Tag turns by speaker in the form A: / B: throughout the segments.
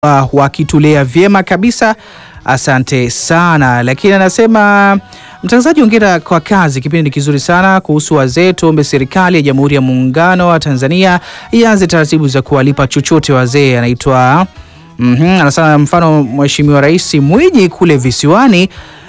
A: wamekuwa wakitulea vyema kabisa, asante sana. Lakini anasema mtangazaji, ongera kwa kazi, kipindi ni kizuri sana kuhusu wazee. Tuombe serikali ya Jamhuri ya Muungano wa Tanzania ianze taratibu za kuwalipa chochote wazee. Anaitwa mhm, anasema mfano Mheshimiwa Rais Mwinyi kule visiwani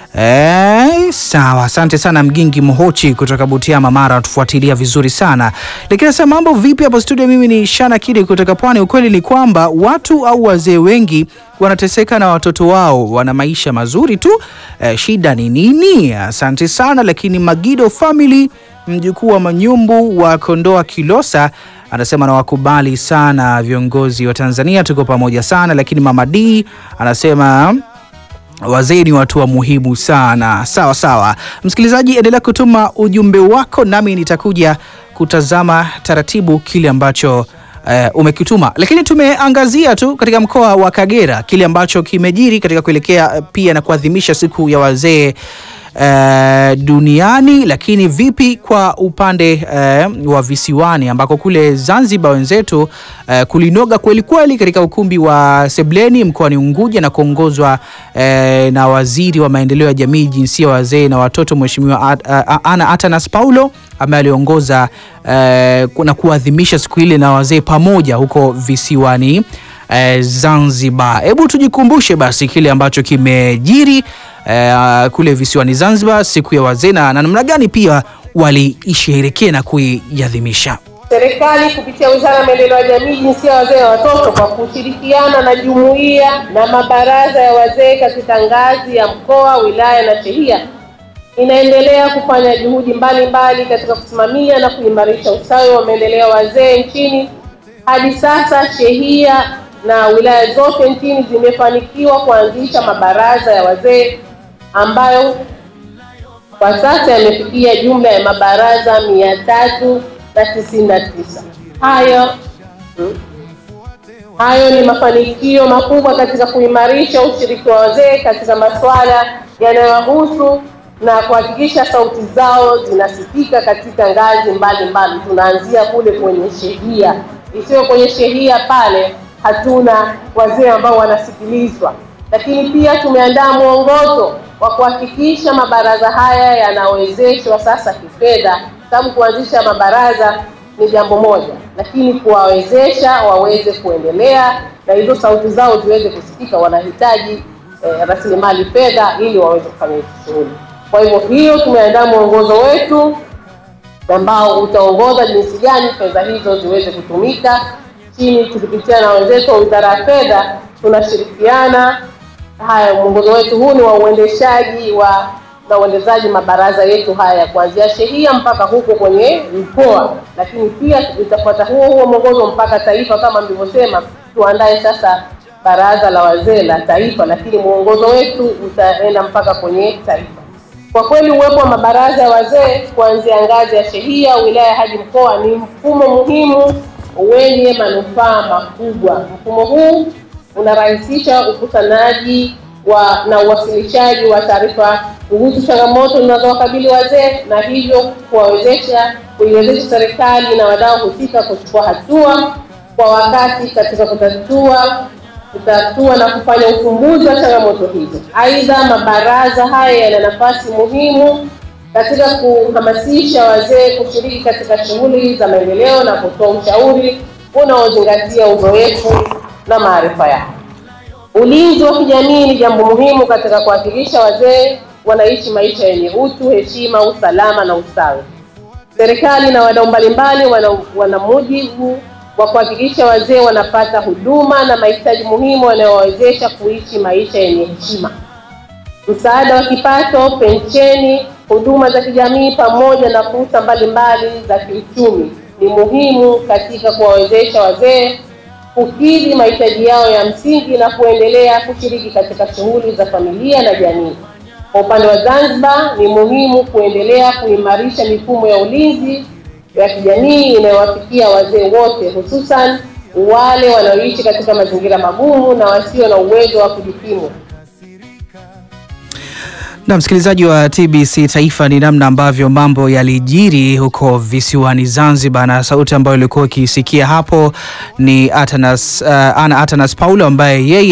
A: Eh, sawa, asante sana Mgingi Mhochi kutoka Butiama Mara, tufuatilia vizuri sana. Lakini sasa mambo vipi hapo studio? Mimi ni Shana Kidi kutoka Pwani. Ukweli ni kwamba watu au wazee wengi wanateseka na watoto wao wana maisha mazuri tu. Eh, shida ni nini? Asante sana. Lakini Magido Family, mjukuu wa Manyumbu wa Kondoa Kilosa anasema nawakubali sana viongozi wa Tanzania, tuko pamoja sana. Lakini Mama D anasema wazee ni watu wa muhimu sana. Sawa sawa, msikilizaji, endelea kutuma ujumbe wako, nami nitakuja kutazama taratibu kile ambacho eh, umekituma. Lakini tumeangazia tu katika mkoa wa Kagera kile ambacho kimejiri katika kuelekea eh, pia na kuadhimisha siku ya wazee eh, duniani. Lakini vipi kwa upande eh, wa visiwani ambako kule Zanzibar wenzetu eh, kulinoga kweli kweli katika ukumbi wa Sebleni mkoani Unguja na kuongozwa eh, na waziri wa maendeleo ya jamii, jinsia, wazee na watoto, Mheshimiwa At- a- Ana Atanas Paulo ambaye aliongoza eh, na kuadhimisha siku ile na wazee pamoja huko visiwani eh, Zanzibar. Hebu tujikumbushe basi kile ambacho kimejiri eh, kule visiwani Zanzibar, siku ya wazee na na namna gani pia waliisherehekea na kuiadhimisha.
B: Serikali kupitia Wizara ya Maendeleo ya Jamii, Jinsia, Wazee na Watoto kwa kushirikiana na jumuiya na mabaraza ya wazee katika ngazi ya mkoa, wilaya na shehia inaendelea kufanya juhudi mbalimbali katika kusimamia na kuimarisha ustawi wa maendeleo ya wazee nchini. Hadi sasa shehia na wilaya zote nchini zimefanikiwa kuanzisha mabaraza ya wazee ambayo kwa sasa yamefikia jumla ya mabaraza mia tatu na tisini na tisa. Hayo hmm, hayo ni mafanikio makubwa katika kuimarisha ushiriki wa wazee katika masuala yanayowahusu na kuhakikisha sauti zao zinasikika katika ngazi mbalimbali. Tunaanzia kule kwenye shehia, isiyo kwenye shehia pale hatuna wazee ambao wanasikilizwa, lakini pia tumeandaa mwongozo wa kuhakikisha mabaraza haya yanawezeshwa sasa kifedha, sababu kuanzisha mabaraza ni jambo moja, lakini kuwawezesha waweze kuendelea na hizo sauti zao ziweze kusikika, wanahitaji eh, rasilimali fedha ili waweze kufanya hizo shughuli. Kwa hivyo hiyo tumeandaa mwongozo wetu ambao utaongoza jinsi gani fedha hizo ziweze kutumika chini, tukipitia na wenzetu wa Wizara ya Fedha tunashirikiana. Haya, mwongozo wetu huu ni wa uendeshaji wa na uendezaji mabaraza yetu haya kuanzia shehia mpaka huko kwenye mkoa, lakini pia itafuata huo huo mwongozo mpaka taifa. Kama mlivyosema, tuandae sasa baraza la wazee la taifa, lakini mwongozo wetu utaenda mpaka kwenye taifa. Kwa kweli uwepo wa mabaraza ya wazee kuanzia ngazi ya shehia, wilaya hadi mkoa ni mfumo muhimu wenye manufaa makubwa. Mfumo huu unarahisisha ukutanaji wa na uwasilishaji wa taarifa kuhusu changamoto zinazowakabili wazee na hivyo kuwawezesha kuiwezesha serikali na wadau husika kuchukua hatua kwa wakati katika kutatua kutatua na kufanya ufumbuzi wa changamoto hizo. Aidha, mabaraza haya yana nafasi muhimu katika kuhamasisha wazee kushiriki katika shughuli za maendeleo na kutoa ushauri unaozingatia uzoefu na maarifa yao. Ulinzi wa kijamii ni jambo muhimu katika kuhakikisha wazee wanaishi maisha yenye utu, heshima, usalama na ustawi. Serikali na wadau mbalimbali wana, wana mujibu wa kuhakikisha wazee wanapata huduma na mahitaji muhimu yanayowawezesha kuishi maisha yenye heshima. Msaada wa kipato, pensheni, huduma za kijamii pamoja na fursa mbalimbali za kiuchumi ni muhimu katika kuwawezesha wazee kukidhi mahitaji yao ya msingi na kuendelea kushiriki katika shughuli za familia na jamii. Kwa upande wa Zanzibar, ni muhimu kuendelea kuimarisha mifumo ya ulinzi ya kijamii inayowafikia wazee wote, hususan wale wanaoishi katika mazingira magumu na wasio na uwezo wa kujikimu.
A: Na msikilizaji wa TBC Taifa, ni namna ambavyo mambo yalijiri huko visiwani Zanzibar, na sauti ambayo ilikuwa ikisikia hapo ni Atanas, uh, Ana Atanas Paulo ambaye yeye